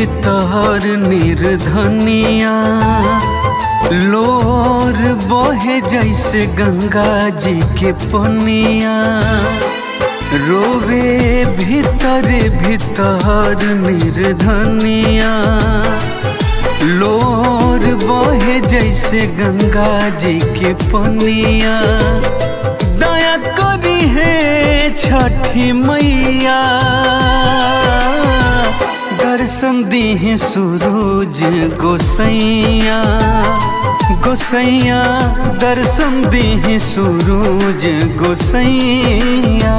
भीतर निर्धनिया लोर बहे जैसे गंगा जी के पनिया रोवे भीतर भीतर निर्धनिया लोर बहे जैसे गंगा जी के पनिया दया करी है छठी मैया दर्शन दी है सूरज गोसैया गोसैया दर्शन दी है सूरज गोसैया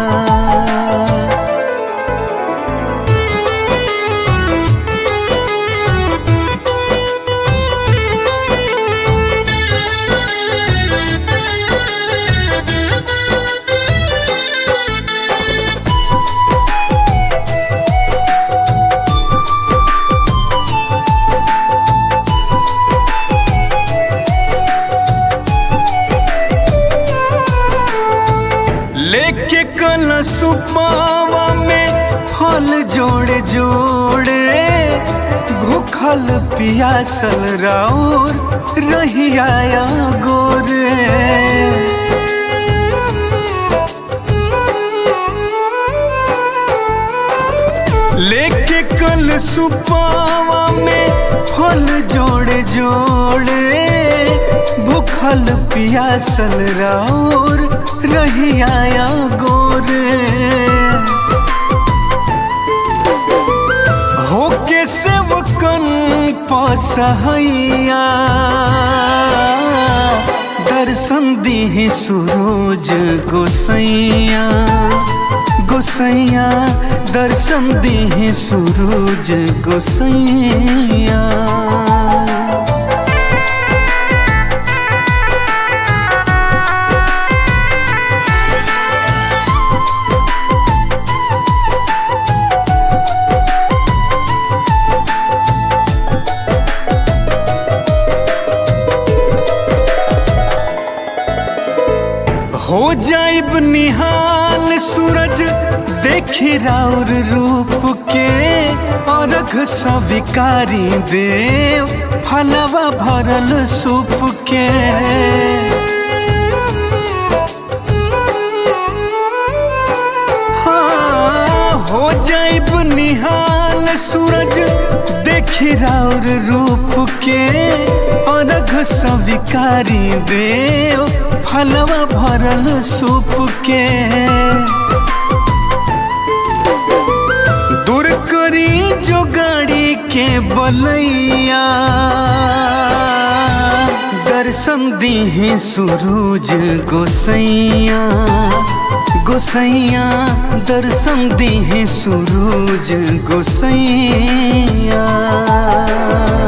लेके कल सुपावा में फल जोड़े जोड़े भूखल पियासल राउर रही आया गोरे लेके कल सुपावा में फल जोड़े जोड़े भूखल पियासल राउर रही आया गोरे होके सेवकन पसहैया दर्शन दी सूरज गोसैया गोसैया दर्शन दी सूरज गोसैया हो जाइब निहाल सूरज देखी राउर रूप के अर्घ स्वीकारी देव फलवा भरल सूप के हाँ, हो जाइब निहाल सूरज देखी राउर रूप के अर्घ स्वीकारी देव फलवा भरल सूप के दूर करी जो गाड़ी के बलैया दर्शन दी सूरज गोसैया गोसैया दर्शन दी सूरज गोसैया